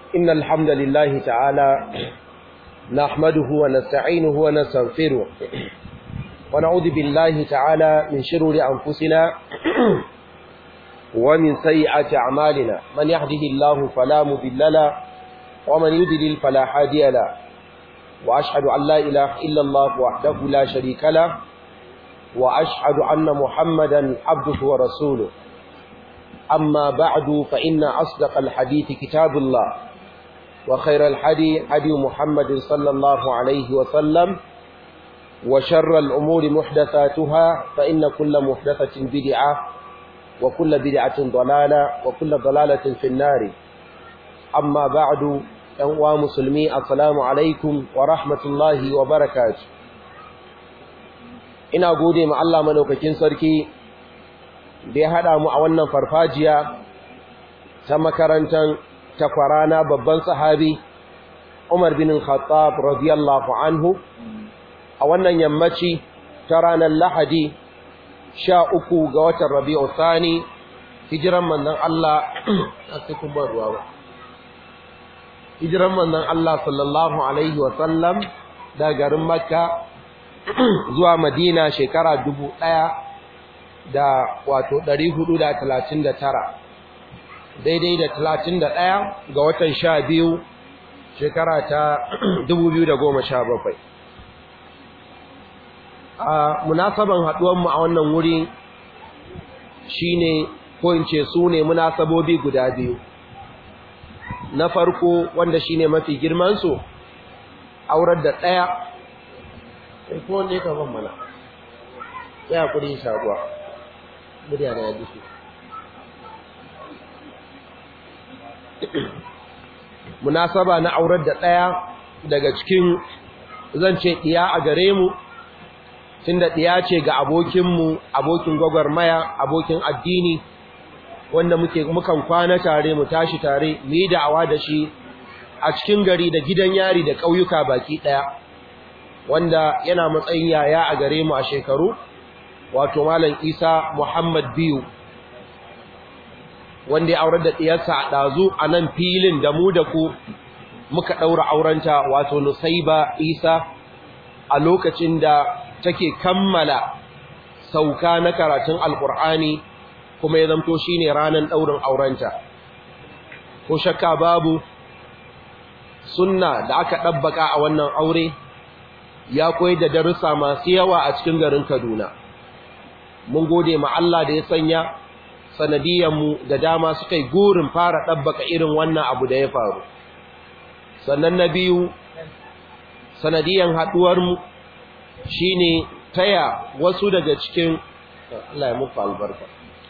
إن الحمد لله تعالى نحمده ونستعينه ونستغفره ونعوذ بالله تعالى من شرور أنفسنا ومن سيئات أعمالنا من يهده الله فلا مضل له ومن يضلل فلا هادي له وأشهد أن لا إله إلا الله وحده لا شريك له وأشهد أن محمدا عبده ورسوله أما بعد فإن أصدق الحديث كتاب الله وخير الحدي حدي محمد صلى الله عليه وسلم وشر الأمور محدثاتها فإن كل محدثة بدعة وكل بدعة ضلالة وكل ضلالة في النار أما بعد أنواع مسلمي السلام عليكم ورحمة الله وبركاته ina gode ma Allah madaukakin sarki da ya haɗa mu a wannan farfajiya ta makarantar takwarana babban sahabi Umar bin Khattab radiyallahu anhu a wannan yammaci ta ranar Lahadi sha uku ga watan Rabi'u Sani hijiran manzon Allah sai ban ruwa ba hijiran manzon Allah sallallahu alaihi wa sallam da garin Makka zuwa Madina shekara dubu ɗaya da wato ɗari hudu da talatin da tara daidai da talatin da ɗaya ga watan sha biyu shekara ta dubu biyu da goma sha bakwai a munasaban haɗuwanmu a wannan wuri shine ko in ce su ne munasabobi guda biyu na farko wanda shine mafi girmansu aurar da ɗaya ko wanda ya ban mana ya kudi shaguwa murya na yaji su munasaba na aurar da ɗaya daga cikin zan ce ɗiya a gare mu tunda ɗiya ce ga abokinmu abokin gwagwarmaya abokin addini wanda muke mukan kwana tare mu tashi tare mu yi da'awa da shi a cikin gari da gidan yari da ƙauyuka baki ɗaya wanda yana matsayin yaya a gare mu a shekaru wato malam Isa Muhammad biyu wanda ya aurar da ɗiyarsa a ɗazu a nan filin da mu da ku muka ɗaura aurenta wato Nusaiba Isa a lokacin da take kammala sauka na karatun Alƙur'ani kuma ya zamto shine ranar ɗaurin aurenta ko shakka babu sunna da aka ɗabbaka a wannan aure ya koyi da darussa masu yawa a cikin garin Kaduna. Mun gode ma Allah da ya sanya sanadiyanmu da dama suka yi gurin fara ɗabbaka irin wannan abu da ya faru. Sannan na biyu, sanadiyan haɗuwarmu shi ne taya wasu daga cikin, Allah ya muku albarka,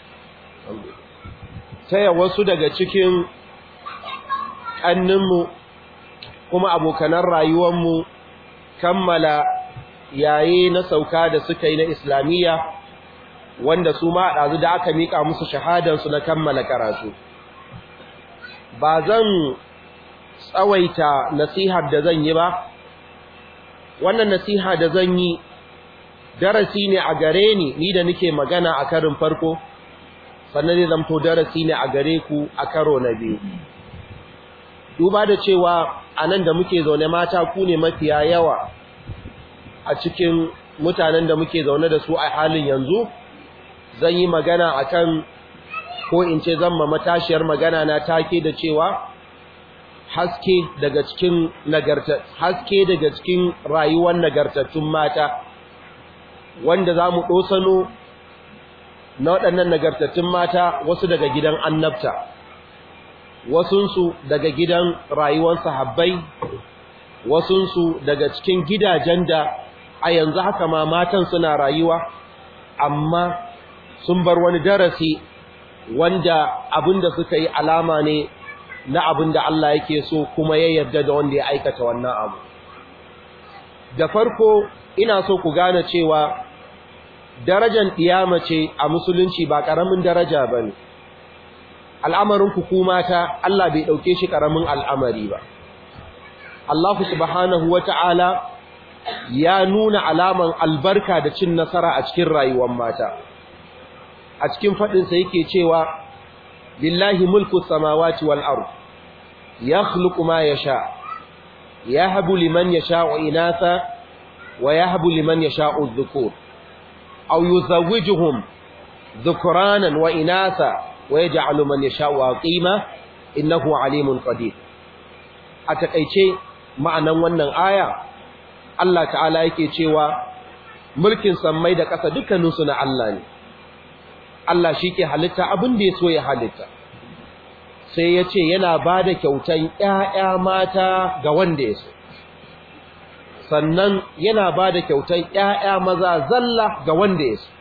taya wasu daga cikin ƙanninmu kuma abokanan rayuwarmu kammala yaye na sauka da suka yi na islamiyya wanda su ma ɗazu da aka miƙa musu shahadansu na kammala karatu ba zan tsawaita nasihar da zan yi ba wannan nasiha da zan yi darasi ne a gare ni ni da nake magana a karin farko sannan zai zamto darasi ne a gare ku a karo na biyu duba da cewa a nan da muke zaune mata ku ne mafiya yawa a cikin mutanen da muke zaune da su a halin yanzu zan yi magana akan ko in ce zan ma matashiyar magana na take da cewa haske daga cikin nagarta haske daga cikin rayuwar nagartattun mata wanda za mu ɗosano na waɗannan nagartattun mata wasu daga gidan annabta wasunsu daga gidan rayuwar sahabbai wasunsu daga cikin gidajen da a yanzu haka ma matan suna rayuwa amma sun bar wani darasi wanda abinda suka yi alama ne na abinda Allah yake so kuma ya yarda da wanda ya aikata wannan abu da farko ina so ku gane cewa darajar ɗiyama ce a musulunci ba ƙaramin daraja ba ne al'amarin ku mata Allah bai ɗauke shi ƙaramin al'amari ba Allah subhanahu wa ta'ala ya nuna alaman albarka da cin nasara a cikin rayuwar mata a cikin faɗinsa yake cewa lillahi mulku samawati wal ard yakhluqu ma yasha yahbu liman yasha'u inatha wa yahbu liman yasha'u adh-dhukur aw yuzawwijuhum dhukranan wa inatha wa yaj'alu man yasha'u aqima innahu alimun qadir a takeice ma'anan wannan aya Allah ta'ala yake cewa mulkin sammai da ƙasa dukkaninsu na Allah ne Allah shi ke halitta abin da ya so ya halitta sai ya ce yana ba da kyautan ‘ya'ya mata ga wanda ya so sannan yana ba da kyautan ‘ya'ya maza zalla ga wanda ya so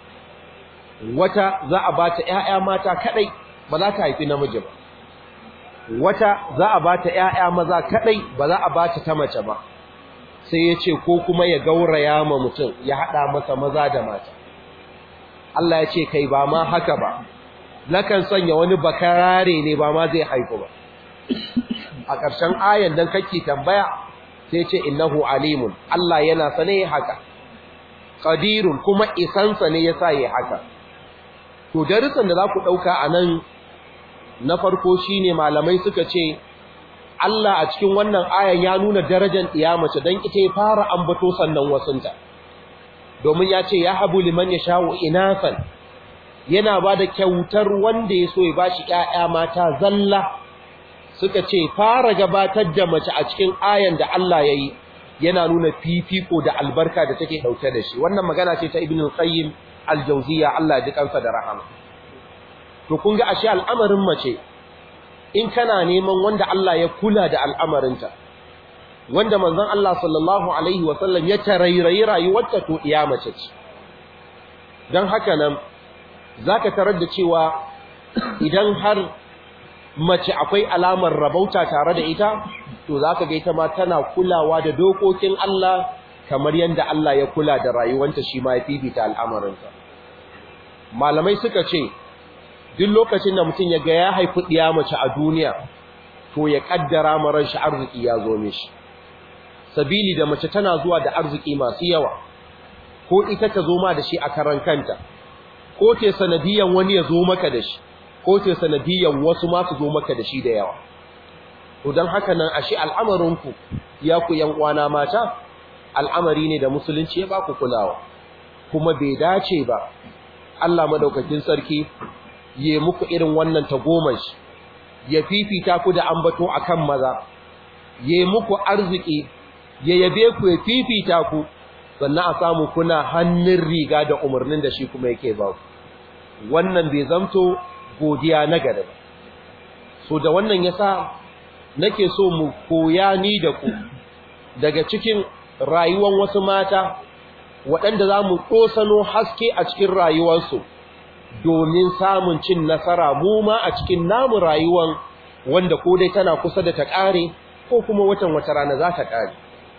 wata za a ba ta ‘ya'ya mata kaɗai ba za ta haifi namiji ba wata za a ba ta ‘ya'ya maza kaɗai ba za a ba ta ta mace ba sai ya ce ko kuma ya gauraya ma mutum ya haɗa masa maza da mata Allah ya ce kai ba ma haka ba nakan sanya wani bakarare ne ba ma zai haifu ba a ƙarshen ayan dan kake tambaya sai ce innahu alimun Allah yana sane haka qadirun kuma isansa ne yasa yi haka to darussan da za ku dauka anan na farko shine malamai suka ce Allah a cikin wannan ayan ya nuna darajar mace dan ita ya fara ambato sannan wasunta domin ya ce ya habu liman ya sha'u inasan yana ba da kyautar wanda ya so ya bashi ƴaƴa mata zalla suka ce fara gabatar da mace a cikin ayan da Allah ya yi yana nuna fifiko da albarka da take ɗauke da shi wannan magana ce ta ibn qayyim al-jawziyya Allah ji kansa da rahama to kun ga ashe al'amarin mace in kana neman wanda Allah ya kula da al'amarinta wanda manzon Allah sallallahu alaihi wasallam ya tarairayi rayuwarta to iya mace ce dan haka nan zaka tarar da cewa idan har mace akwai alamar rabauta tare da ita to zaka ga ita ma tana kulawa da dokokin Allah kamar yanda Allah ya kula da rayuwarta shi ma ya fifita al'amarinsa malamai suka ce duk lokacin da mutum ya ga ya haifi ɗiya mace a duniya to ya kaddara maran shi arziki ya zo mishi sabili da mace tana zuwa da arziki masu yawa ko ita ta zo ma da shi a karan kanta ko te sanadiyan wani ya zo maka da shi ko te sanadiyan wasu ma su zo maka da shi da yawa to dan haka nan ashe al'amarin ku ya ku yan uwana mata al'amari ne da musulunci ya ba ku kulawa kuma bai dace ba Allah madaukakin sarki ya muku irin wannan tagomashi ya fifita ku da ambato akan maza ya muku arziki ya yabe ku ya fifita ku sannan a samu kuna hannun riga da umarnin da shi kuma yake ba ku wannan bai zamto godiya na gare ba so da wannan yasa nake so mu koya ni da ku daga cikin rayuwar wasu mata waɗanda za mu ɗosano haske a cikin rayuwarsu domin samun cin nasara mu ma a cikin namu rayuwan wanda ko dai tana kusa da ta ƙare ko kuma watan wata rana za ta ƙare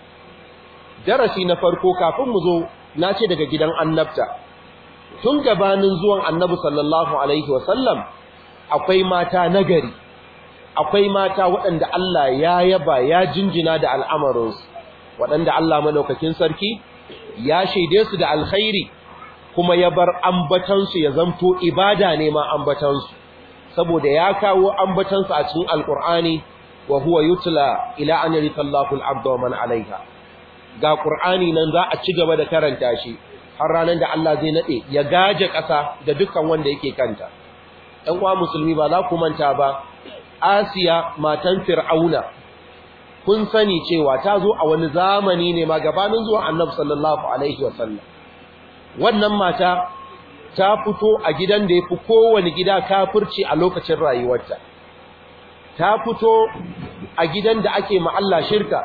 darasi na farko kafin mu zo na ce daga gidan annabta tun gabanin zuwan annabi sallallahu alaihi wasallam akwai mata nagari akwai mata waɗanda Allah ya yaba ya jinjina da al'amarinsu waɗanda Allah madaukakin sarki ya shaide su da alkhairi kuma ya bar ambatansu ya zamto ibada ne ma ambatansu saboda ya kawo ambatansu a cikin alkur'ani wa huwa yutla ila an yarita Allahu al-abda wa man alaiha ga qur'ani nan za a ci gaba da karanta shi har ranar da Allah zai nade ya gaje ƙasa da dukkan wanda yake kanta ɗan uwa musulmi ba za ku manta ba Asiya matan Fir'auna kun sani cewa ta zo a wani zamani ne ma gabanin zuwa Annabi sallallahu alaihi wasallam wannan mata ta fito a gidan da yafi kowane gida kafirci a lokacin rayuwarta ta fito a gidan da ake ma Allah shirka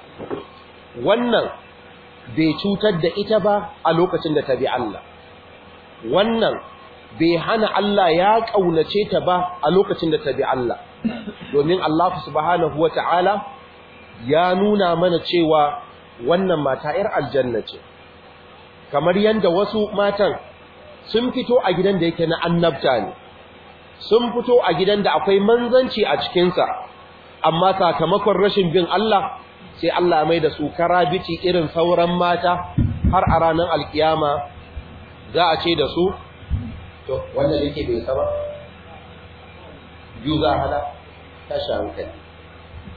wannan bai cutar da ita ba a lokacin da ta bi Allah wannan bai hana Allah ya kaunace ta ba a lokacin da ta bi Allah domin Allah subhanahu wata'ala ya nuna mana cewa wannan mata 'yar aljanna ce kamar yanda wasu matan sun fito a gidan da yake na annabta ne sun fito a gidan da akwai manzanci a cikinsa amma sakamakon rashin bin Allah sai Allah mai da su karabici irin sauran mata har a ranar alkiyama za a ce da su to wanda yake bai saba biyu za a hada tashi hankali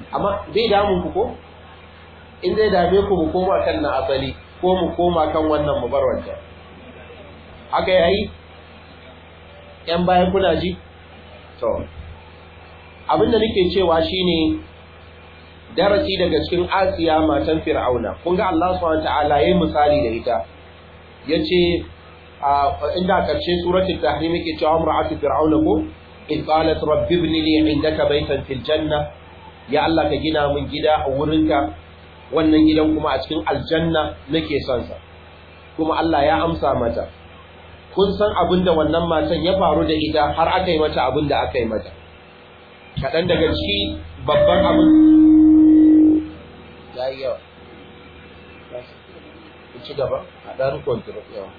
amma bai damun ku ko in zai dame ku mu koma kan na asali ko mu koma kan wannan mu bar wancan haka yayi yan bayan kuna ji to abinda nake cewa shine darasi daga cikin Asiya matan Fir'auna kun ga Allah subhanahu wataala yayin misali da ita yace inda karshe suratul tahrim yake cewa imra'atu fir'auna ko in qalat rabbi ibn li 'indaka baytan fil janna ya Allah ka gina min gida a wurinka wannan gidan kuma a cikin aljanna nake son sa kuma Allah ya amsa mata kun san abinda wannan matan ya faru da ita har aka yi mata abinda aka yi mata kaɗan daga ciki babban abin ya yi yawa ci gaba a ɗan kwantar yawa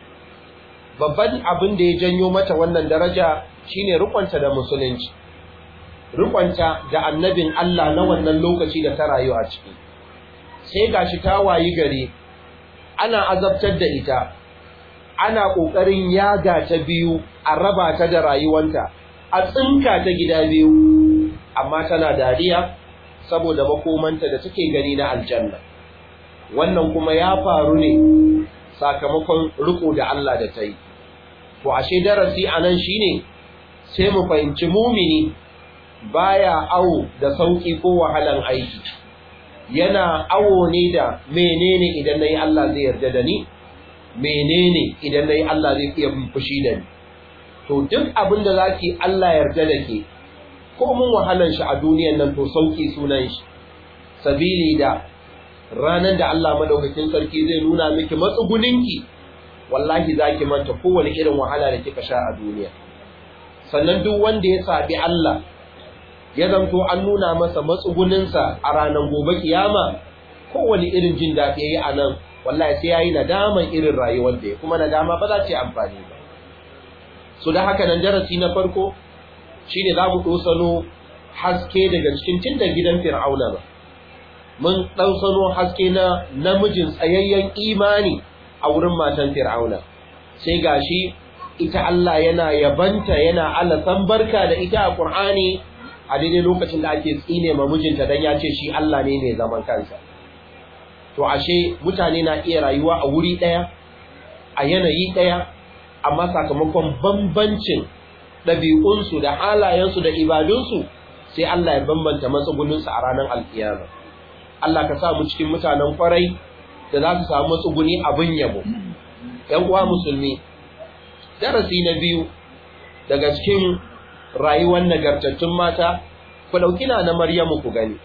babban abin da ya janyo mata wannan daraja shine rukunta da musulunci rukunta da annabin Allah na wannan lokaci da ta rayu a ciki sai gashi ta wayi gari ana azabtar da ita ana kokarin yaga ta biyu a raba ta da rayuwanta a tsinka ta gida biyu amma tana dariya saboda makomanta da take gani na aljanna wannan kuma ya faru ne sakamakon riko da Allah da ta yi to ashe darasi anan shine sai mu fahimci mumini baya awo da sauki ko wahalan aiki yana awo ne da menene idan nayi Allah zai yarda da ni menene idan nayi Allah zai iya fushi da ni to duk abin da zaki Allah yarda da ke ko mun wahalan shi a duniyar nan to sauki sunan shi sabili da ranan da Allah madaukakin sarki zai nuna miki matsuguninki wallahi zaki manta kowane irin wahala da kika sha a duniya sannan duk wanda ya sabi Allah ya zanto an nuna masa matsuguninsa a ranar gobe kiyama kowane irin jin daɗi yayi a nan wallahi sai yayi nadaman irin rayuwar da ya kuma nadama ba za ta yi amfani ba so da haka nan darasi na farko shine za mu dosano haske daga cikin tunda gidan fir'auna ba mun dosano haske na namijin tsayayyen imani a wurin matan fir'auna sai gashi ita Allah yana yabanta yana alasan barka da ita a Qur'ani a daidai lokacin da ake tsine ma mijinta dan ya ce shi Allah ne mai zaman kansa to ashe mutane na iya rayuwa a wuri daya a yanayi daya amma sakamakon bambancin ɗabi'unsu da halayensu da ibadunsu sai Allah ya bambanta matsuguninsu a ranar alkiyama Allah ka sa mu cikin mutanen kwarai da za su samu matsuguni abin yabo ‘yan uwa musulmi darasi na biyu daga cikin rayuwar nagartattun mata ku ɗauki na na Maryamu ku gani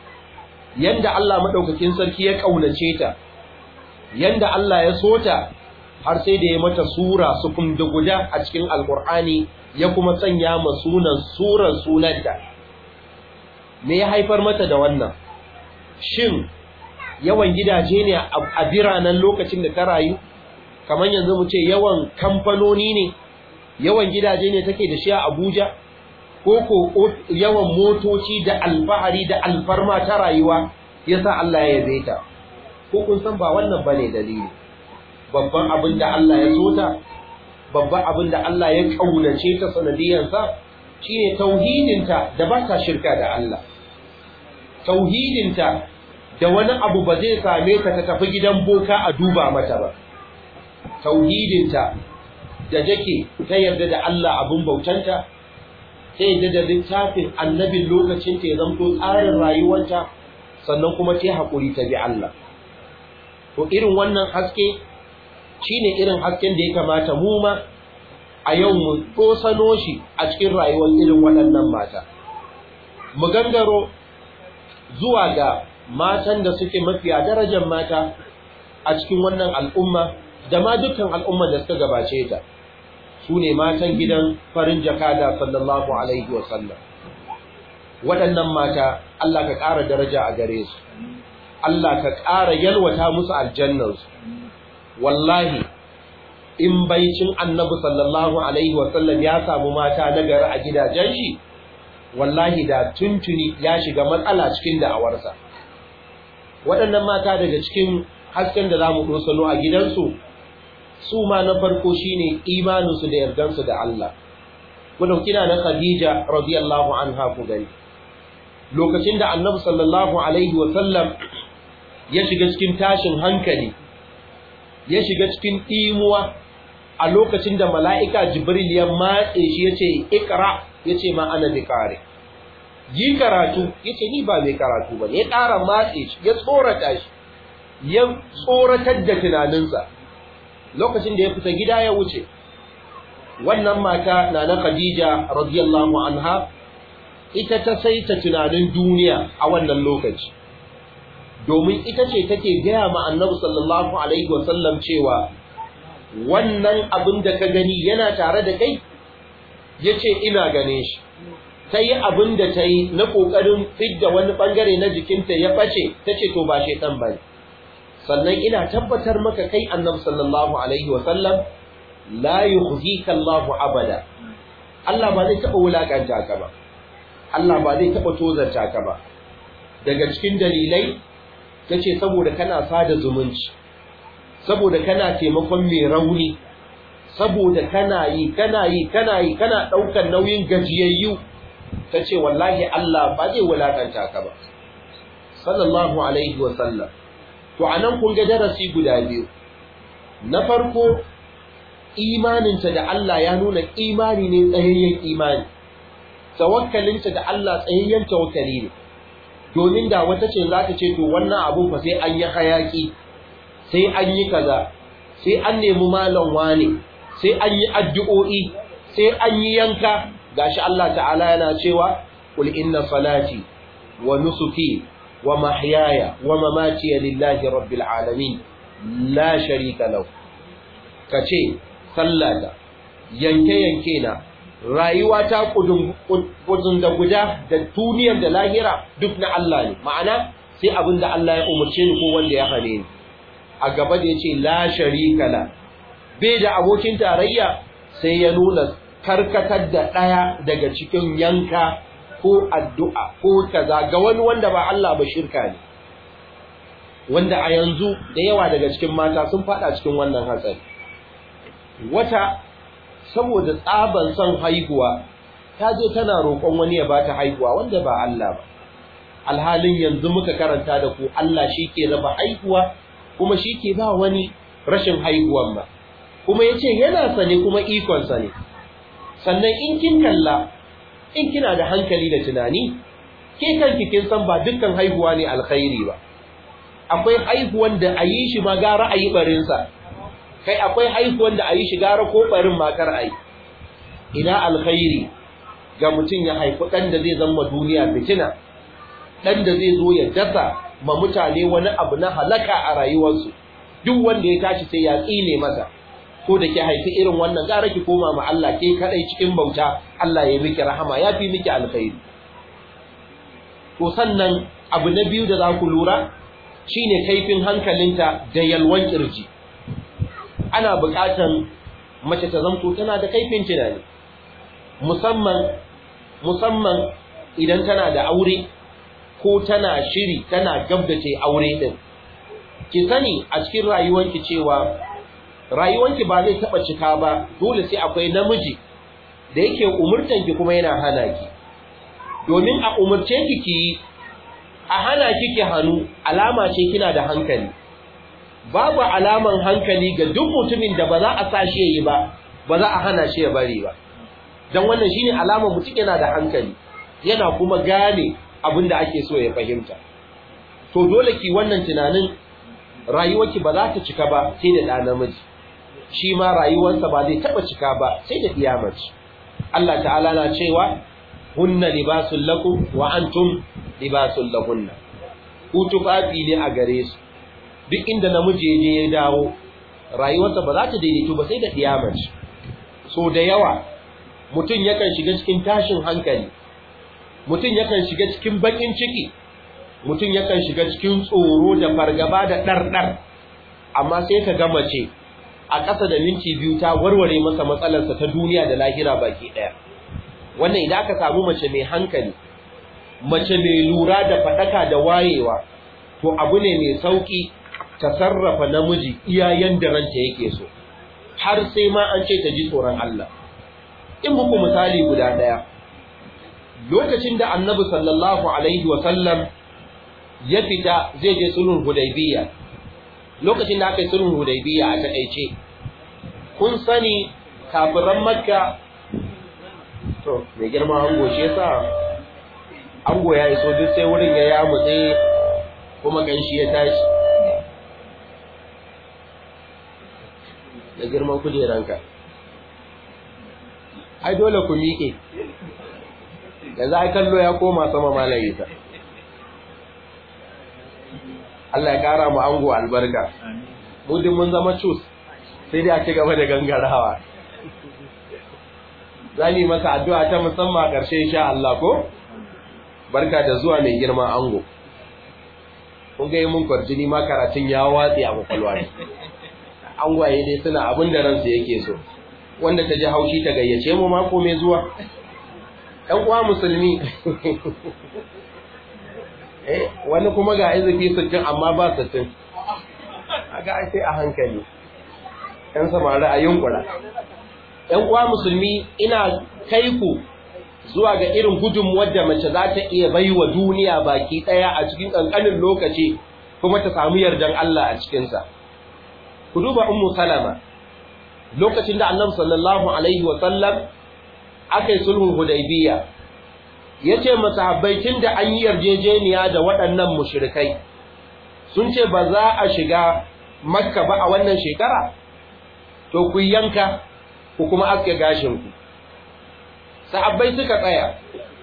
yanda Allah maɗaukakin sarki ya ƙaunace ta yanda Allah ya so ta har sai da ya mata sura su da guda a cikin alkur'ani ya kuma sanya ma sunan suran sunanta me ya haifar mata da wannan shin yawan gidaje ne a biranen lokacin da ta rayu kamar yanzu mu ce yawan kamfanoni ne yawan gidaje ne take da shi a Abuja ko ko yawan motoci da alfahari da alfarma ta rayuwa yasa Allah ya yabe ta ko kun san ba wannan bane dalili babban abin da Allah ya so ta babban abin da Allah ya kaunace ta sanadiyansa shine tauhidinta da ba ta shirka da Allah tauhidinta da wani abu ba zai same ta ta tafi gidan boka a duba mata ba tauhidinta da take ta yarda da Allah abun bautanta ta yarda da littafin annabin lokacin ta ya zanto tsarin rayuwarta sannan kuma ta haƙuri ta bi Allah to irin wannan haske shine irin hasken da ya kamata mu ma a yau mu tsosano shi a cikin rayuwar irin waɗannan mata mu gangaro zuwa ga matan da suke mafiya darajar mata a cikin wannan al'umma da ma dukkan al'umma da suka gabace ta su ne matan gidan farin jakada sallallahu alaihi wasallam waɗannan mata Allah ka ƙara daraja a gare su Allah ka ƙara yalwata musu aljannansu wallahi in baicin annabi sallallahu alaihi wasallam ya samu mata nagari a gidajen shi wallahi da tuntuni ya shiga matsala cikin da'awarsa waɗannan mata daga cikin hasken da za mu ɗosano a gidansu su ma na farko shine imaninsu da yardansu da Allah ku ɗauki na Khadija radiyallahu anha ku gani lokacin da annabi sallallahu alaihi wa sallam ya shiga cikin tashin hankali ya shiga cikin imuwa a lokacin da mala'ika jibril ya matse shi yace ikra yace ma ana bikare yi karatu yace ni ba mai karatu ba ya ƙara matse shi ya tsorata shi ya tsoratar da tunaninsa lokacin da ya fita gida ya wuce wannan mata na na Khadija radiyallahu anha ita ta saita tunanin duniya a wannan lokaci domin ita ce take gaya ma annabi sallallahu alaihi wasallam cewa wannan abin da ka gani yana tare da kai yace ina gane shi ta yi abin da ta yi na ƙoƙarin fidda wani ɓangare na jikinta ya ɓace ta ce to ba shaitan ba sannan ina tabbatar maka kai annabi sallallahu alaihi wasallam la yukhzika Allah abada Allah ba zai taba wulakanta ka ba Allah ba zai taba tozarta ka ba daga cikin dalilai tace saboda kana sada zumunci saboda kana taimakon mai rauni saboda kana yi kana yi kana yi kana daukar nauyin gajiyayyu tace wallahi Allah ba zai wulakanta ka ba sallallahu alaihi wasallam to anan kun ga darasi guda biyu na farko imaninta da Allah ya nuna imani ne tsayayyen imani tawakkalinta da Allah tsayayyen tawakkali ne domin da wata ce za ta ce to wannan abu fa sai an yi hayaki sai an yi kaza sai an nemi malam wane sai an yi addu'o'i sai an yi yanka gashi Allah ta'ala yana cewa qul inna salati wa nusuki wa mahyaya wa mamati lillahi rabbil alamin la sharika lahu kace sallata yanke-yanke na rayuwa ta kudin da guda da duniyar da lahira duk na Allah ne ma'ana sai abin da Allah ya umarce ni ko wanda ya hane ni a gaba da yace la sharika la bai da abokin tarayya sai ya nuna karkatar da daya daga cikin yanka ko addu'a ko kaza ga wani wanda ba Allah ba shirka ne wanda a yanzu da yawa daga cikin mata sun fada cikin wannan hatsari wata saboda tsaban son haihuwa ta je tana roƙon wani ya bata haihuwa wanda ba Allah ba alhalin yanzu muka karanta da ku Allah ke raba haihuwa kuma ke ba wani rashin haihuwan ba kuma yace yana sane kuma ikon sa ne sannan in kin kalla in kina da hankali da tunani ke kanki kin san ba dukkan haihuwa ne alkhairi ba akwai haihuwan da a yi shi ma gara a yi barinsa kai akwai haihuwan da a yi shigara ko barin makar ai ina alkhairi ga mutum ya haifi ɗan da zai zama duniya fitina ɗan da zai zo ya dasa ma mutane wani abu na halaka a rayuwarsu duk wanda ya tashi sai ya tsine masa ko da ke haifi irin wannan gara ki koma ma Allah ke kadai cikin bauta Allah ya miki rahama ya fi miki alkhairi to sannan abu na biyu da za ku lura shine kaifin hankalinta da yalwan kirji ana buƙatan mace ta zamto tana da kaifin tunani musamman musamman idan tana da aure ko tana shiri tana gab da ce aure din ki sani a cikin rayuwarki cewa rayuwarki ba zai taba cika ba dole sai akwai namiji da yake umurtanki kuma yana hana ki domin a umurce ki ki a hana ki ki hannu alama ce kina da hankali babu alaman hankali ga duk mutumin da ba za a sashi yayi ba ba za a hana shi ya bari ba dan wannan shine alamar mutum yana da hankali yana kuma gane abin da ake so ya fahimta to dole ki wannan tunanin rayuwarki ba za ta cika ba sai da ɗa namiji shi ma rayuwarsa ba zai taɓa cika ba sai da ɗiyamaci Allah ta'ala na cewa hunna libasul lakum wa antum libasul lahunna ku tufafi ne a gare su duk inda namiji ya je ya dawo rayuwarsa ba za ta daidaito ba sai da ɗiyamaci so da yawa mutum yakan shiga cikin tashin hankali mutum yakan shiga cikin bakin ciki mutum yakan shiga cikin tsoro da fargaba da ɗarɗar amma sai ka ga mace a ƙasa da minti biyu ta warware masa matsalarsa ta duniya da lahira baki ɗaya wannan idan aka samu mace mai hankali mace mai lura da faɗaka da wayewa to abu ne mai sauƙi ta sarrafa namiji iyayen da ranta yake so har sai ma an ce ta ji tsoron Allah in muku misali guda ɗaya lokacin da annabi sallallahu alaihi wa sallam ya fita zai je sulhun hudaybiya lokacin da aka yi sulhun hudaybiya a takeice kun sani kafiran makka to mai girma ango shi yasa ango ya iso duk sai wurin ya yamutse kuma ganshi ya tashi da girman kujeranka ai dole ku miƙe yanzu ai kallo ya koma sama malayi ta Allah ya kara mu ango albarka mu din mun zama cus sai dai a ci gaba da gangarawa zani masa addu'a ta musamman ƙarshe insha Allah ko barka da zuwa mai girman ango kun ga mun kwarjini ma karatun ya watsi a kwakwalwa ne angwaye dai suna abin da ransu yake so wanda ta ji haushi ta gayyace mu mako mai zuwa ɗan uwa musulmi eh wani kuma ga izifi sittin amma ba sittin aga sai a hankali ɗan samari a yunkura ɗan uwa musulmi ina kai ku zuwa ga irin gudunmuwar da mace za ta iya bai wa duniya baki ɗaya a cikin ƙanƙanin lokaci kuma ta samu yardan Allah a cikinsa. Ku duba Ummu Salama, lokacin da annabi sallallahu Alaihi wasallam aka yi sulhun Hudaybiya, ya ce masahabbai tun da an yi yarjejeniya da waɗannan mushrikai, sun ce ba za a shiga Makka ba a wannan shekara, to ku yanka ku kuma aske gashinku. sahabbai suka tsaya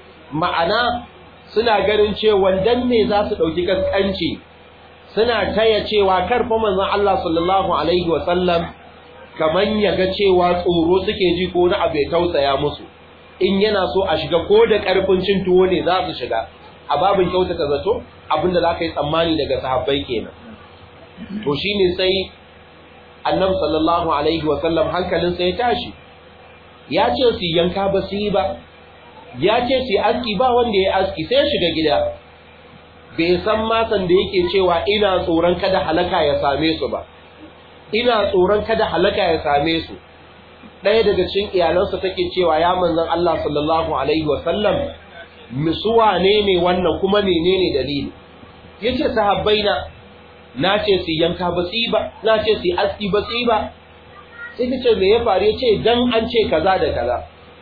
ma'ana suna ganin cewa dan ne za su dauki kaskanci suna taya cewa karfa manzon Allah sallallahu alaihi wa sallam kaman yaga cewa tsoro suke ji ko na abu ya tausaya musu in yana so a shiga ko da karfin cin tuwo ne za su shiga a babin kyautata zato abinda za ka yi tsammani daga sahabbai kenan to shine sai annabi sallallahu alaihi wa sallam hankalinsa ya tashi ya ce su yanka ba su yi ba ya ce su aski ba wanda ya aski sai shiga gida bai san masan da yake cewa ina tsoron kada halaka ya same su ba ina tsoron kada halaka ya same su ɗaya daga cikin iyalansa take cewa ya manzon Allah sallallahu alaihi wasallam misuwa ne ne wannan kuma menene dalili yace sahabbaina na ce su yanka ba su ba na ce su aski ba su ba sai ta ce me ya faru ya ce dan an ce kaza da kaza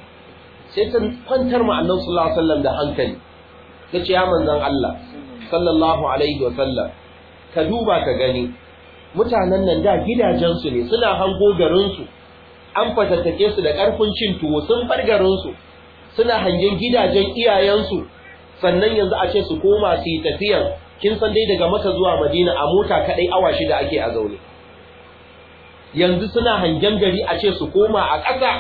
sai ta kwantar ma annabi sallallahu alaihi wasallam da hankali ta ce ya manzon Allah sallallahu alaihi wasallam ka duba ka gani mutanen nan da gidajensu ne suna hango garinsu an fatattake su da ƙarfin cin tuwo sun bar garinsu suna hangen gidajen iyayensu sannan yanzu a ce su koma su yi tafiyan kin san dai daga maka zuwa madina a mota kaɗai awa shida ake a zaune yanzu suna hangen gari a ce su koma a ƙasa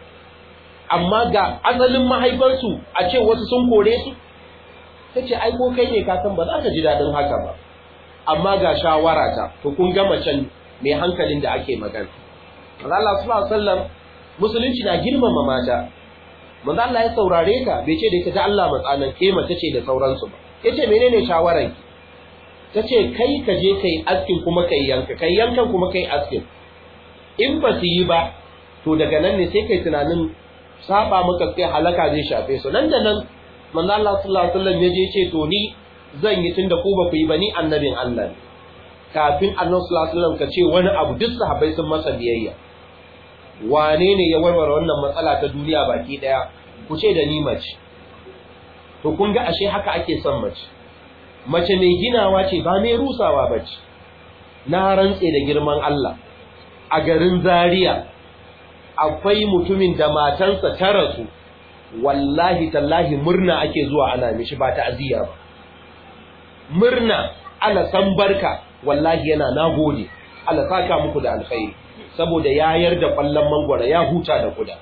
amma ga asalin mahaifansu a ce wasu sun kore su ta ce ai ko kai ne kasan ba za ka ji daɗin haka ba amma ga shawara ta to kun ga macen mai hankalin da ake magana Allah sallallahu alaihi wasallam musulunci na girmama mata manzo Allah ya saurare ka bai ce da ita ta Allah matsanan ke mace ce da sauransu ba yace menene shawaran ki tace kai ka je kai askin kuma kai yanka kai yankan kuma kai askin in ba su yi ba to daga nan ne sai kai tunanin saba maka sai halaka zai shafe su nan da nan manzo Allah sallallahu alaihi wasallam ya je ce to ni zan yi tunda ku ba ku yi ba ni annabin Allah ne kafin annabi sallallahu alaihi wasallam ka ce wani abu duk sahabbai sun masa biyayya wane ne ya warware wannan matsala ta duniya baki daya ku ce da ni mace to kun ga ashe haka ake son mace mace mai ginawa ce ba mai rusawa bace na rantse da girman Allah a garin Zaria akwai mutumin da matansa ta rasu wallahi tallahi murna ake zuwa ana mishi ba ta'aziyya ba murna ala san barka wallahi yana nagode Allah saka muku da alkhairi saboda ya yarda kwallon mangwara ya huta da kuda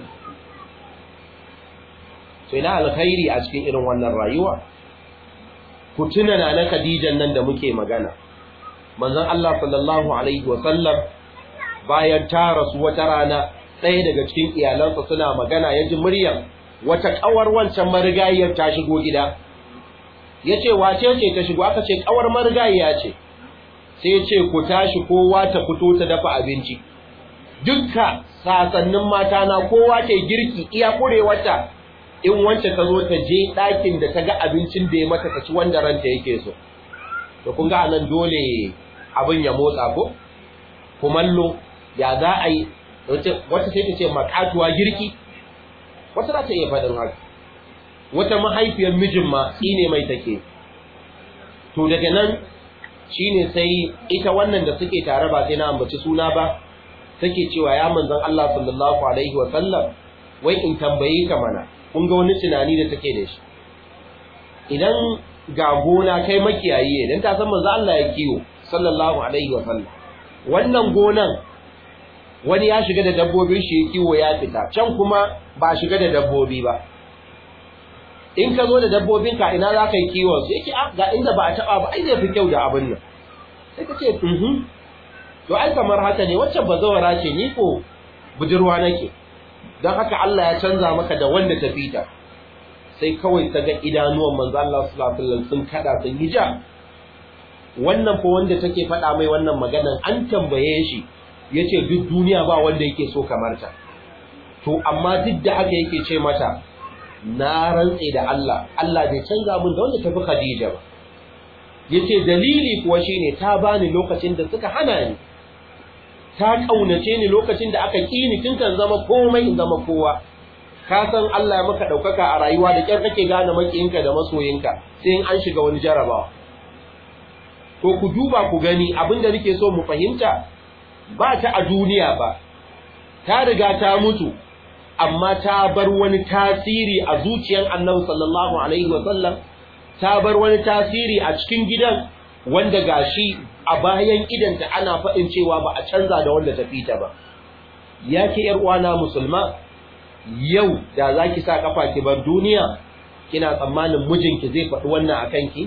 to ina alkhairi a cikin irin wannan rayuwa ku tuna na na Khadijan nan da muke magana manzon Allah sallallahu alaihi wa sallam bayan ta rasu wata rana ɗaya daga cikin iyalansa suna magana ya ji muryar wata kawar wancan marigayiyar ta shigo gida yace wace ce ta shigo aka ce kawar marigayiya ce sai ce ku tashi kowa ta fito ta dafa abinci dukka sasannin mata na kowa ta girki iya kurewarta in wance ta zo ta je ɗakin da ta ga abincin da ya mata ta ci wanda ranta yake so to kun ga anan dole abin ya motsa ko kumallo ya za a yi wata sai ta ce makatuwa girki wata za ta iya faɗin haka wata mahaifiyar mijin ma tsine mai take to daga nan shine sai ita wannan da suke tare ba sai na ambaci suna ba take cewa ya manzon Allah sallallahu alaihi wa sallam wai in tambaye ka mana kun ga wani tunani da take da shi idan ga gona kai makiyayi ne dan ta san manzon Allah ya kiwo sallallahu alaihi wa sallam wannan gonan wani ya shiga da dabbobin shi ya kiwo ya fita can kuma ba shiga da dabbobi ba in ka zo da dabbobin ka ina za ka yi kiwon su yake ga inda ba a taba ba ai zai fi kyau da abin nan sai ka ce mhm to ai kamar haka ne wacce bazawara ce ni ko budurwa nake don haka Allah ya canza maka da wanda ta fita sai kawai ta ga idanuwan manzo Allah sallallahu alaihi wasallam sun kada sun yi ja wannan ko wanda take faɗa mai wannan maganan an tambaye shi yace duk duniya ba wanda yake so kamar ta to amma duk da haka yake ce mata na rantse da Allah Allah bai canza min da wanda tafi Khadija ba yace dalili kuwa shine ta bani lokacin da suka hana ni ta kaunace ni lokacin da aka kini tun kan zama komai in zama kowa ka san Allah ya maka daukaka a rayuwa da kyar kake gane makiyinka da masoyinka sai in an shiga wani jarabawa to ku duba ku gani abinda nake so mu fahimta ba ta a duniya ba ta riga ta mutu amma ta bar wani tasiri a zuciyar Annabi sallallahu alaihi wasallam ta bar wani tasiri a cikin gidan wanda gashi a bayan idanta ana faɗin cewa ba a canza da wanda ta fita ba yake yar uwana musulma yau da zaki sa kafa ki bar duniya kina tsammanin mijinki zai faɗi wannan akan ki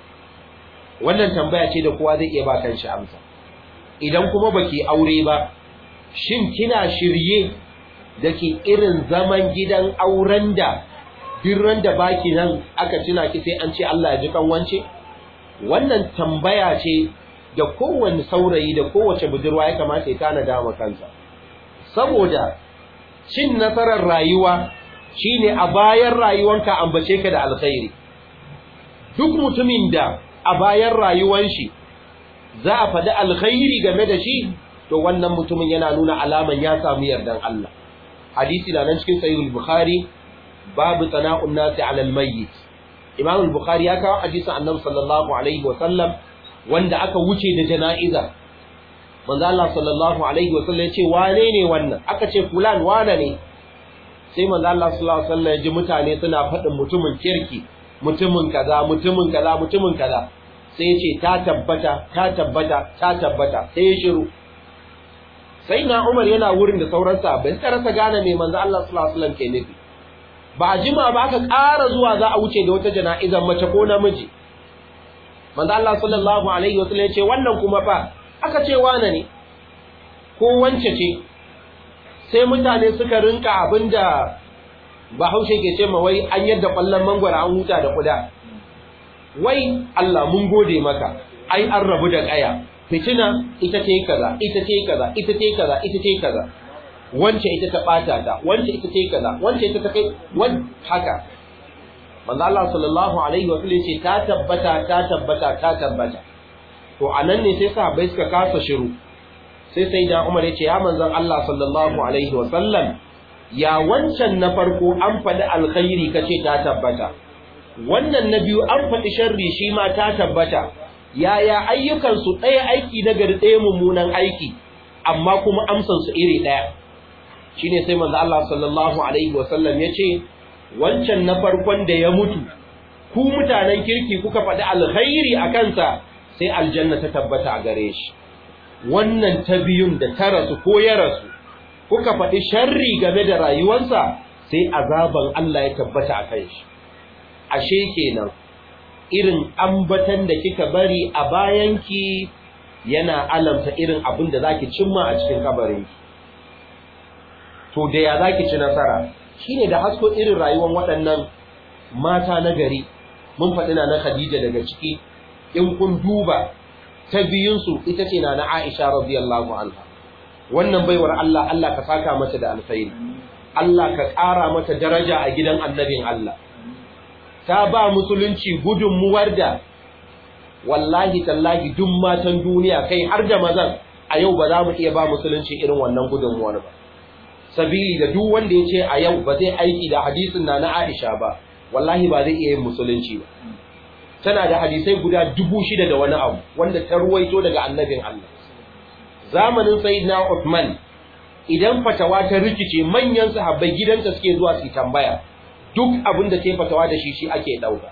wannan tambaya ce da kowa zai iya ba kanshi amsa idan kuma baki aure ba shin kina shirye da ke irin zaman gidan auren da birran da baki nan aka tuna ki sai an ce Allah ya ji kan wance wannan tambaya ce da kowanne saurayi da kowace budurwa ya kamata ya tana dama kansa saboda cin nasarar rayuwa shine a bayan rayuwanka ambace ka da alkhairi duk mutumin da a bayan rayuwan shi za a faɗi alkhairi game da shi to wannan mutumin yana nuna alaman ya samu yardan Allah hadisi na nan cikin sahihul bukhari babu sana'un nasi ala almayyit imam al-bukhari ya kawo hadisin annabi sallallahu alaihi wa sallam wanda aka wuce da jana'iza manzo Allah sallallahu alaihi wa sallam ya ce wane ne wannan aka ce fulan wane ne sai manzo Allah sallallahu alaihi wa sallam ya ji mutane suna faɗin mutumin kirki mutumin kaza mutumin kaza mutumin kaza sai ya ce ta tabbata ta tabbata ta tabbata sai ya shiru sai na Umar yana wurin da sauran sahabbai suka rasa gane me manzo Allah sallallahu alaihi wasallam ke nufi ba a jima ba aka ƙara zuwa za a wuce da wata jana'izar mace ko namiji manzo Allah sallallahu alaihi wasallam ya ce wannan kuma fa aka ce wane ne ko wance ce sai mutane suka rinka abinda Bahaushe ke ce ma wai an yadda kwallon mangwara an huta da kuda wai Allah mun gode maka ai an rabu da kaya fitina ita ce kaza ita ce kaza ita ce kaza ita ce kaza wance ita ta bata ta wance ita ce kaza wance ita ta kai wan haka manzo Allah sallallahu alaihi wa sallam ce ta tabbata ta tabbata ta tabbata to anan ne sai sahabbai suka kasa shiru sai sai da Umar ya ce ya manzon Allah sallallahu alaihi wa sallam ya wancan na farko an faɗi alkhairi kace ta tabbata wannan na biyu an faɗi sharri shi ma ta tabbata yaya ayyukansu ɗaya aiki na gari ɗaya mummunan aiki amma kuma amsansu iri ɗaya shi ne sai manzo Allah sallallahu alaihi wasallam ya ce wancan na farkon da ya mutu ku mutanen kirki kuka faɗi alkhairi a kansa sai aljanna ta tabbata a gare shi wannan ta biyun da ta rasu ko ya rasu kuka faɗi sharri game da rayuwarsa sai azaban Allah ya tabbata a kan shi ashe kenan irin ambatan da kika bari a bayanki yana alamta irin abin da zaki cimma a cikin kabarinki to da ya zaki ci nasara shine da hasko irin rayuwar waɗannan mata na gari mun faɗi na Khadija daga ciki in kun duba ta biyun su ita ce na Aisha radiyallahu anha wannan baiwar Allah Allah ka saka mata da alkhairi Allah ka ƙara mata daraja a gidan annabin Allah ta ba musulunci gudunmuwar da wallahi tallahi duk matan duniya kai har da mazan a yau ba za mu iya ba musulunci irin wannan gudunmuwar ba sabili da duk wanda ya ce a yau ba zai aiki da hadisin na na Aisha ba wallahi ba zai iya yin musulunci ba tana da hadisai guda dubu shida da wani abu wanda ta ruwaito daga annabin Allah zamanin sayyidina Uthman idan fatawa ta rikice manyan sahabbai gidanta suke zuwa su tambaya duk abin da ta fatawa da shi shi ake dauka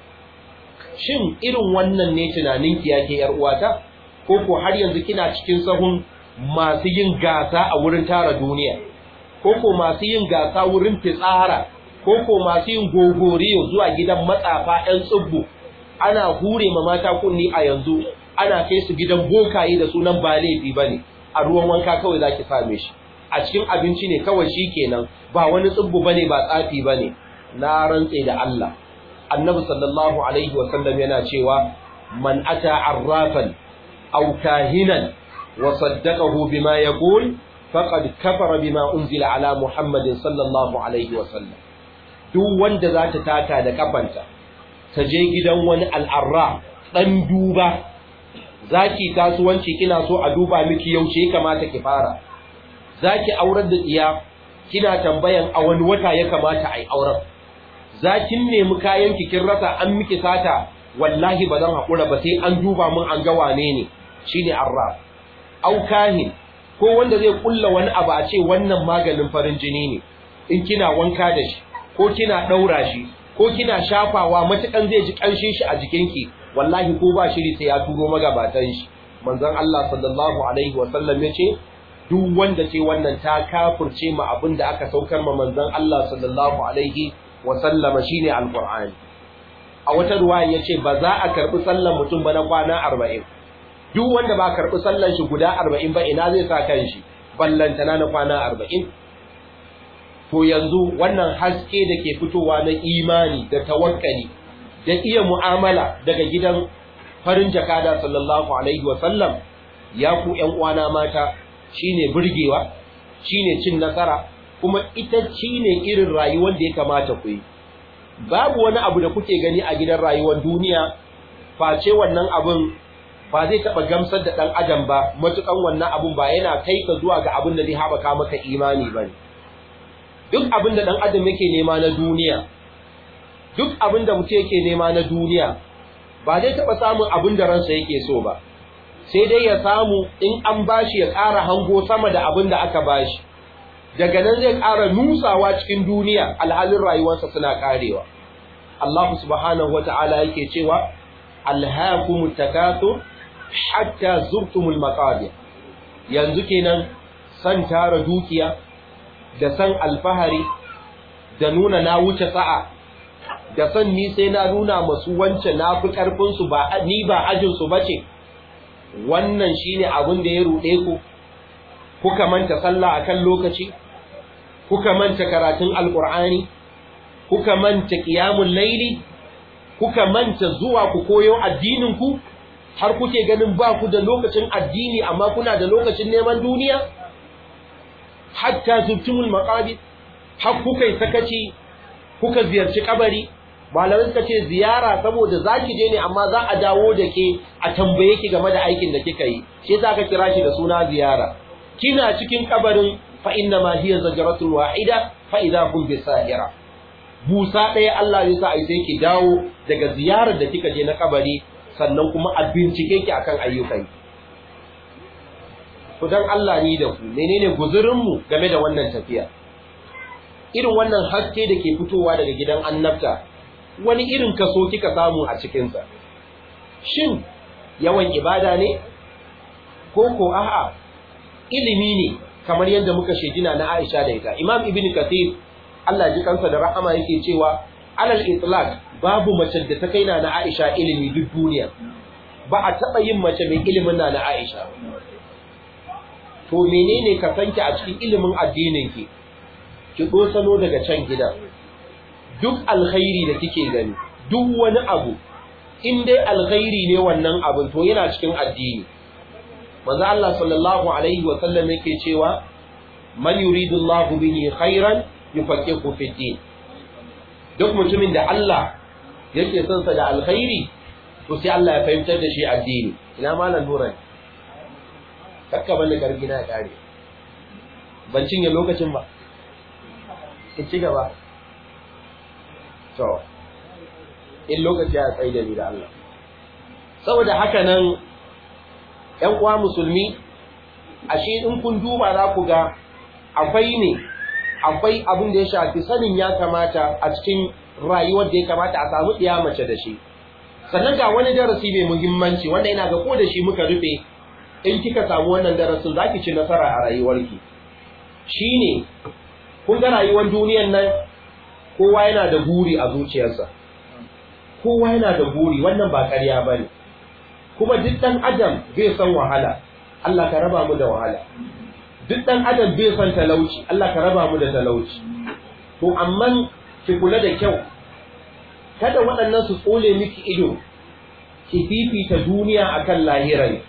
shin irin wannan ne tunanin ki yake yar uwata ko ko har yanzu kina cikin sahun masu yin gasa a wurin tara duniya ko ko masu yin gasa wurin fitsara ko ko masu yin gogoriyo zuwa gidan matsafa ɗan tsubbu ana hure ma mata kunni a yanzu ana kai su gidan bokaye da sunan ba laifi bane a ruwan wanka kawai zaki same shi a cikin abinci ne kawai shikenan ba wani tsubbu bane ba tsafi bane na rantse da Allah annabi sallallahu alaihi wa sallam yana cewa man ata arrafan aw kahinan wa saddaqahu bima yaqul faqad kafara bima unzila ala muhammadin sallallahu alaihi wa sallam duk wanda za ta taka da kafanta ta je gidan wani al'arra ɗan duba za ki kasuwanci kina so a duba miki yaushe ya kamata ki fara za ki aurar da tsiya kina tambayan a wani wata ya kamata a yi auren za kin nemi kayan kin rasa an miki sata wallahi ba zan haƙura ba sai an duba mun an ga wane ne shine arra au kahin ko wanda zai kulla wani abu a ce wannan maganin farin jini ne in kina wanka da shi ko kina ɗaura shi ko kina shafawa matukan zai ji ƙanshin shi a jikinki wallahi ko ba shiri sai ya turo magabatan shi manzon Allah sallallahu alaihi wa sallam yace duk wanda ce wannan ta kafirce ma abin da aka saukar ma manzon Allah sallallahu alaihi wa sallam shine alqur'ani a wata ruwaya yace ba za a karbi sallan mutum ba na kwana 40 duk wanda ba karbi sallan shi guda 40 ba ina zai sa kan shi ballantana na kwana 40 to yanzu wannan haske da ke fitowa na imani da tawakkali da iya mu'amala daga gidan farin jakada sallallahu alaihi wa sallam ya ku ƴan uwana mata shine burgewa shine cin nasara kuma ita shine irin rayuwar da ya kamata ku yi babu wani abu da kuke gani a gidan rayuwar duniya face wannan abun ba zai taɓa gamsar da ɗan adam ba matukan wannan abun ba yana kai ka zuwa ga abin da zai haɓaka maka imani ba ne duk abin da ɗan adam yake nema na duniya duk abin da mutum yake nema na duniya ba zai taɓa samun abin da ransa yake so ba sai dai ya samu in an bashi ya ƙara hango sama da abin da aka bashi daga nan zai ƙara nusawa cikin duniya alhalin rayuwarsa suna ƙarewa Allah subhanahu wa ta'ala yake cewa alhaakumut takathur hatta zurtumul maqabir yanzu kenan san tara dukiya da san alfahari da nuna na wuce sa'a da san ni sai na nuna masu wance na fi ƙarfinsu ba ni ba ajinsu ba ce wannan shi ne abin da ya ruɗe ku kuka manta sallah a kan lokaci kuka manta karatun alƙur'ani kuka manta ƙiyamun laili kuka manta zuwa ku koyo addininku har kuke ganin ba ku da lokacin addini amma kuna da lokacin neman duniya hatta zubtumul maqabir har kuka yi sakaci kuka ziyarci kabari malamai suka ce ziyara saboda zaki je ne amma za a dawo da ke a tambaye ki game da aikin da kika yi shi yasa aka kira shi da suna ziyara kina cikin kabarin fa inna ma hiya zajratul wahida fa idha hum bisahira busa ɗaya Allah ya sa ai sai ki dawo daga ziyarar da kika je na kabari sannan kuma a bincike ki akan ayyukan ku dan Allah ni da ku menene guzurin mu game da wannan tafiya irin wannan haske da ke fitowa daga gidan annabta wani irin kaso kika samu a cikinsa shin yawan ibada ne ko ko a'a ilimi ne kamar yadda muka shedina na Aisha da ita Imam Ibn Kathir Allah ji kansa da rahama yake cewa alal itlaq babu mace da ta kaina na Aisha ilimi duk duniya ba a taba yin mace mai ilimin na na Aisha to menene ka sanki a cikin ilimin addinin ki ki dosano daga can gida duk alkhairi da kike gani duk wani abu in dai alkhairi ne wannan abin to yana cikin addini manzo Allah sallallahu alaihi wa sallam yake cewa man yuridullahu bihi khairan yufaqihu fi din duk mutumin da Allah yake son sa da alkhairi to sai Allah ya fahimtar da shi addini ina malam nuran kakka banda karfi na kare ban cinye lokacin ba in ci gaba to in lokaci ya tsaye da ni da Allah saboda haka nan ƴan uwa musulmi ashe in kun duba za ku ga akwai ne akwai abin da ya shafi sanin ya kamata a cikin rayuwar da ya kamata a samu ɗiya mace da shi sannan ga wani darasi mai muhimmanci wanda ina ga ko da shi muka rufe in kika samu wannan darasin za ki ci nasara a rayuwarki shine kun ga rayuwar duniyar nan kowa yana da buri a zuciyarsa kowa yana da buri wannan ba ƙarya bane kuma duk ɗan adam bai san wahala Allah ka raba mu da wahala duk ɗan adam bai san talauci Allah ka raba mu da talauci to amma ki kula da kyau kada waɗannan su tsole miki ido ki fifita duniya akan lahirai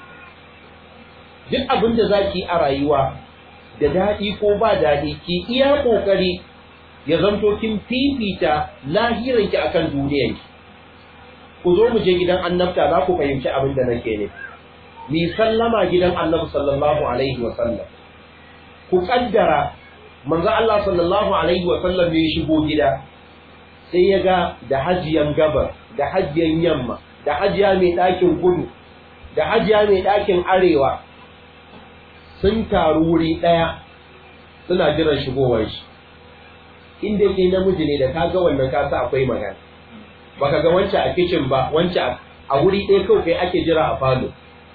duk abin da zaki a rayuwa da daɗi ko ba daɗi ki iya ƙoƙari ya zanto kin fifita lahiranki akan duniyanki ku zo mu je gidan annabta za ku fahimci abin da nake ne mi sallama gidan annabi sallallahu alaihi wa sallam ku kaddara manzo Allah sallallahu alaihi wa sallam ya shigo gida sai ya ga da hajiyan gabar da hajiyan yamma da hajiya mai ɗakin kudu da hajiya mai ɗakin arewa sun taru wuri ɗaya suna jiran shigowar shi inda ke namiji ne da ka ga wannan kasa akwai magana baka ga wancan a kicin ba wancan a wuri ɗaya kawai kai ake jira a falo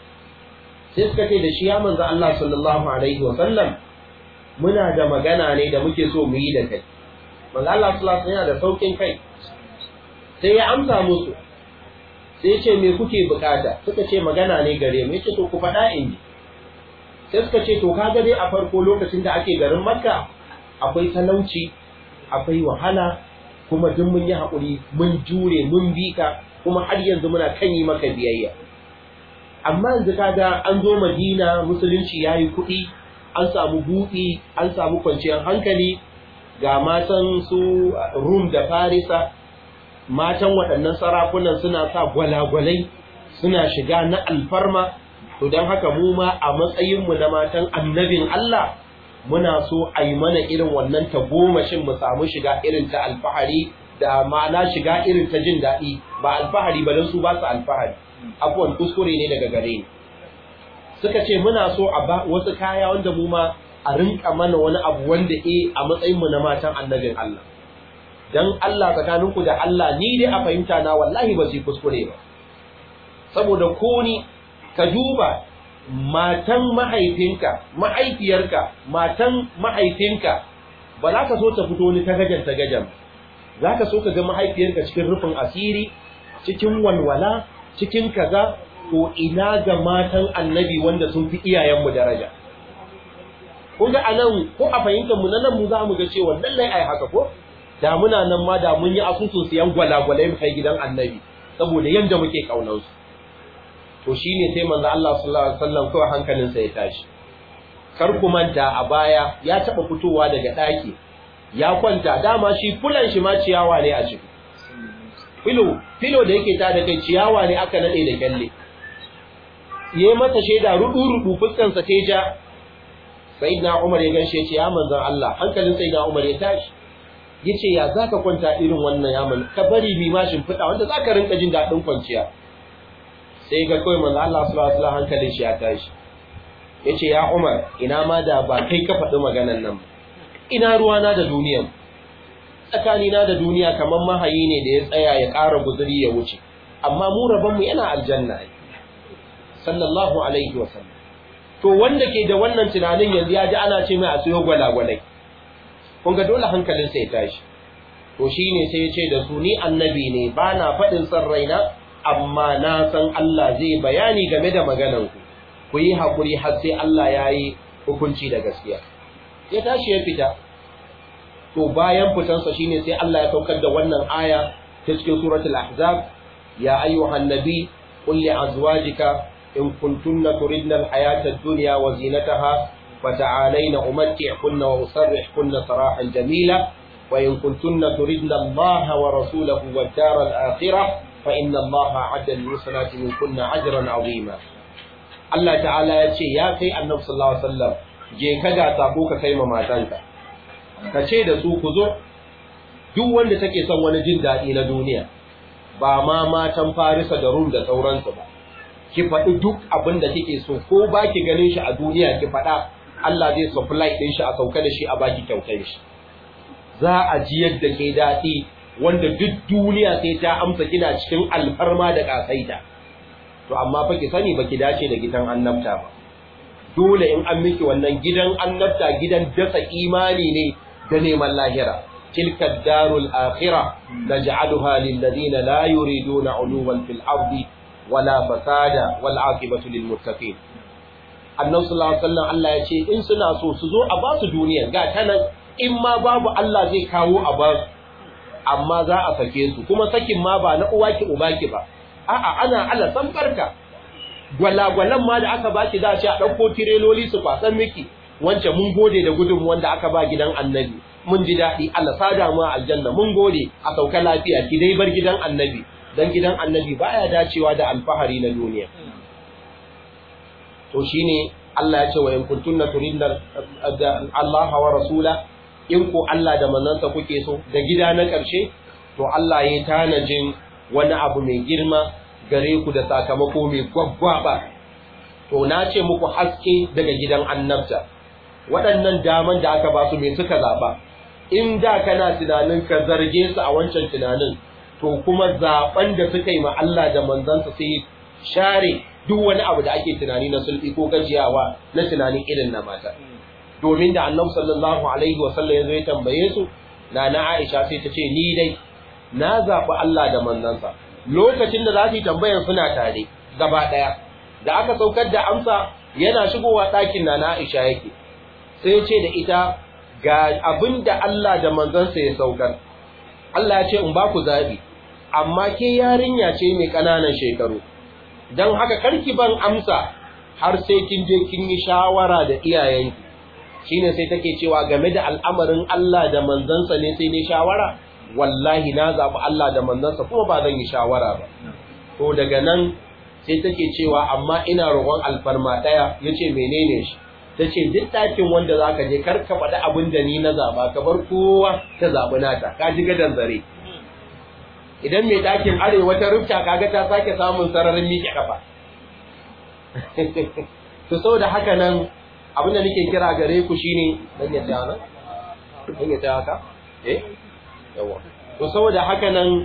sai suka ce da shi ya manzo Allah sallallahu alaihi wa sallam muna da magana ne da muke so mu yi da kai manzo Allah sallallahu alaihi yana da saukin kai sai ya amsa musu sai ya ce me kuke bukata suka ce magana ne gare mu yace to ku faɗa in ji sai suka ce to kaga dai a farko lokacin da ake garin Makka akwai talauci akwai wahala kuma duk mun yi haƙuri mun jure mun bi ka kuma har yanzu muna kan yi maka biyayya amma yanzu kaga an zo Madina musulunci yayi kuɗi an samu buɗi an samu kwanciyar hankali ga matan su Rum da Farisa matan waɗannan sarakunan suna sa gwalagwalai suna shiga na alfarma to don haka mu ma a matsayinmu na matan annabin Allah muna so a yi mana irin wannan tagomashin mu samu shiga irin ta alfahari da ma'ana shiga irin ta jin daɗi ba alfahari ba don su ba su alfahari abuwan kuskure ne daga gare ni suka ce muna so a ba wasu kaya wanda mu ma a rinka mana wani abu wanda e a matsayinmu na matan annabin Allah dan Allah tsakaninku da Allah ni dai a fahimta na wallahi ba su kuskure ba saboda ko ni ka duba matan mahaifinka mahaifiyarka matan mahaifinka ba za ka so ta fito ni ta gajan ta gajan za ka so ka ga mahaifiyarka cikin rufin asiri cikin walwala cikin kaza to ina ga matan annabi wanda sun fi iyayenmu daraja kun ga anan ko a fahimtar mu nan mu za mu ga cewa lallai ai haka ko da muna nan ma da mun yi asusun siyan gwalagwalai mu kai gidan annabi saboda yanda muke kaunar su to shine sai manzo Allah sallallahu alaihi wasallam kawai hankalinsa ya tashi kar ku manta a baya ya taba fitowa daga daki ya kwanta dama shi fulan shi ma ciyawa ne a ciki filo filo da yake ta da kai ciyawa ne aka nade da kyalle yayi mata sheda rudu rudu fuskan sa teja sayyidina Umar ya ganshe ce ya manzon Allah hankalin sayyidina Umar ya tashi yace ya zaka kwanta irin wannan yaman ka bari mi mashin fida wanda zaka rinka jin dadin kwanciya sai ga kawai manzo Allah sallallahu alaihi wasallam hankalin shi ya tashi yace ya Umar ina ma da ba kai ka faɗi maganan nan ina ruwana da duniyan tsakani na da duniya kaman mahayi ne da ya tsaya ya ƙara guzuri ya wuce amma mu rabon mu yana aljanna sallallahu alaihi wasallam to wanda ke da wannan tunanin yanzu ya ji ana ce mai a siyo gwalagwalai kun ga dole hankalin sa ya tashi to shine sai ya ce da su ni annabi ne ba na faɗin san raina amma na san Allah zai bayani game da magananku ku yi haƙuri har sai Allah ya yi hukunci da gaskiya ya tashi ya fita to bayan fitansa shine sai Allah ya saukar da wannan aya ta cikin suratul ahzab ya ayyuhan nabi qul li azwajika in kuntunna turidna al-hayata ad-dunya wa zinataha فتعالين أمتعكن وأسرحكن سراحا جميلا وإن كنتن تردن الله ورسوله والدار الآخرة فإن الله عد للمحسنات منكن أجرا عظيما الله تعالى يقول يا كي النبي صلى الله عليه وسلم je ka ga sako ka kai ma matanka ka ce da su ku zo duk wanda take son wani jin daɗi na duniya ba ma matan Farisa da Rum da sauransu ba ki faɗi duk abin da kike so ko ba ki ganin shi a duniya ki faɗa Allah zai supply ɗin shi a sauka da shi a baki kyautar shi za a ji yadda ke daɗi wanda duk duniya sai ta amsa kina cikin alfarma da ƙasaita to amma fa ki sani ba ki dace da gidan annabta ba dole in an miki wannan gidan annabta gidan dasa imani ne da neman lahira tilka darul akhirah naj'aluha lil ladina la yuriduna uluwan fil ardi wala fasada wal aqibatu lil muttaqin annabi sallallahu alaihi wasallam Allah ya ce in suna so su zo a ba su duniya ga tanan in ma babu Allah zai kawo a ba su amma za a sake su kuma sakin ma ba na uwa ki uba ki ba a'a ana Allah san barka gwalagwalan ma da aka baki za a ce a ɗauko tireloli su kwasan miki wancan mun gode da gudun wanda aka ba gidan annabi mun ji daɗi Allah sada mu aljanna mun gode a sauka lafiya ki dai bar gidan annabi dan gidan annabi baya dacewa da alfahari na duniya to shine Allah ya ce wa in kuntunna turidna Allah wa rasula in ko Allah da manzansa kuke so da gida na ƙarshe to Allah ya tanajin wani abu mai girma gare ku da sakamako mai gwaggwaba to na ce muku haske daga gidan annabta waɗannan daman da aka ba su me suka zaɓa in da kana tunanin ka zarge su a wancan tunanin to kuma zaɓen da suka yi ma Allah da manzansa sai share duk wani abu da ake tunani na sulfi ko gajiyawa na tunanin irin na mata domin da annabi sallallahu alaihi wa sallam yazo ya tambaye su na na Aisha sai ta ce ni dai na zaɓi Allah da manzansa lokacin da za su yi tambayar suna tare gaba ɗaya da aka saukar da amsa yana shigowa ɗakin na na Aisha yake sai ya ce da ita ga abin da Allah da manzansa ya saukar Allah ya ce in ba ku zaɓi amma ke yarinya ce mai ƙananan shekaru don haka karki ban amsa har sai kin je kin yi shawara da iyayenki shine sai take cewa game da al'amarin Allah da manzansa ne sai ne shawara wallahi na zaɓi Allah da manzansa kuma ba zan yi shawara ba to daga nan sai take cewa amma ina roƙon alfarma ɗaya yace menene shi tace duk ɗakin wanda zaka je kar ka faɗi abin da ni na zaɓa ka bar kowa ta zaɓi nata ka ji gadan zare idan mai ɗakin arewa ta rufta kaga ta sake samun sararin miƙe kafa to saboda haka nan abin da nake kira gare ku shine dan ya tsaya nan dan ya tsaya haka eh yawa to saboda haka nan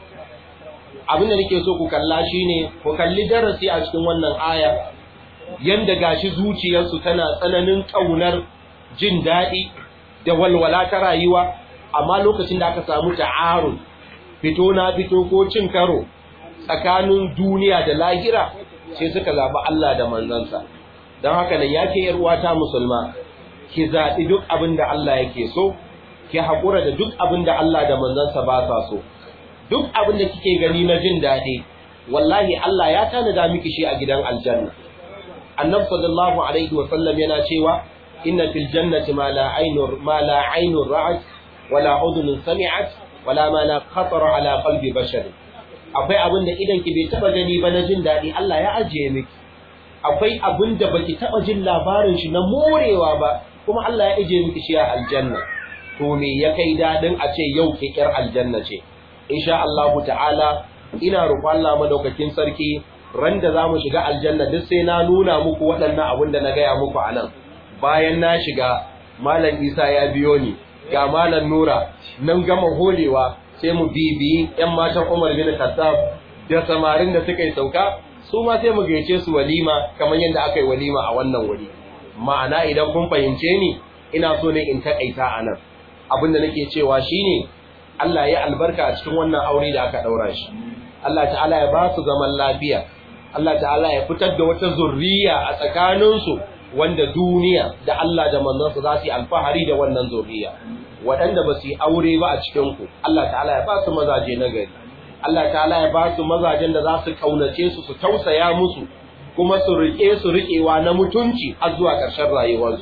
abin da nake so ku kalla shine ku kalli darasi a cikin wannan aya yanda gashi zuciyarsu tana tsananin kaunar jin daɗi da walwala ta rayuwa amma lokacin da aka samu ta'arun fito na fito ko cin karo tsakanin duniya da lahira sai suka zaɓi Allah da manzansa don haka nan ya ke uwata musulma ki zaɓi duk abin da Allah yake so ki haƙura da duk abin da Allah da manzansa ba sa so duk abin da kike gani na jin daɗi wallahi Allah ya tanada miki shi a gidan aljanna annabi sallallahu alaihi wa sallam yana cewa inna fil jannati ma la aynur ma la aynur ra'at wala udhun sami'at wala ma la khatara ala qalbi bashar akwai abin da idan ki bai taba gani ba na jin daɗi Allah ya ajiye miki akwai abin da baki taba jin labarin shi na morewa ba kuma Allah ya ajiye miki shi a aljanna to me ya kai dadin a ce yau ke kyar aljanna ce insha Allah ta'ala ina roƙon Allah madaukakin sarki ran da zamu shiga aljanna duk sai na nuna muku waɗannan abin da na gaya muku anan bayan na shiga malam Isa ya biyo ni ga malam Nura nan gama holewa sai mu bibiyi ƴan matan Umar bin Khattab da samarin da suka yi sauka su ma sai mu gaice su walima kamar yadda aka yi walima a wannan wuri ma'ana idan kun fahimce ni ina so ne in takaita anan abin da nake cewa shine Allah ya albarka a cikin wannan aure da aka daura shi Allah ta'ala ya ba su zaman lafiya Allah ta'ala ya fitar da wata zurriya a tsakaninsu wanda duniya da Allah da manzansa za su yi alfahari da wannan zurriya waɗanda ba su yi aure ba a cikinku Allah ta'ala ya ba su mazaje na gari Allah ta'ala ya ba su mazajen da za su kaunace su su tausaya musu kuma su riƙe su riƙewa na mutunci har zuwa ƙarshen rayuwarsu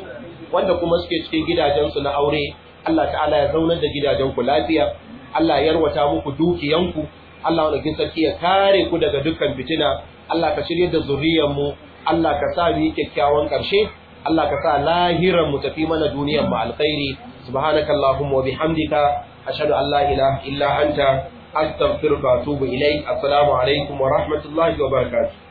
wanda kuma suke cikin gidajensu na aure Allah ta'ala ya zaunar da gidajenku lafiya Allah ya yarwata muku dukiyanku Allah wani sarki ya kare ku daga dukkan fitina Allah ka shirye da zuriyarmu Allah ka sa mu yi kyakkyawan ƙarshe Allah ka sa lahiran mu tafi mana duniyar mu alkhairi subhanakallahumma wa bihamdika ashhadu an la ilaha illa anta astaghfiruka wa atubu ilayk assalamu alaikum wa rahmatullahi wa barakatuh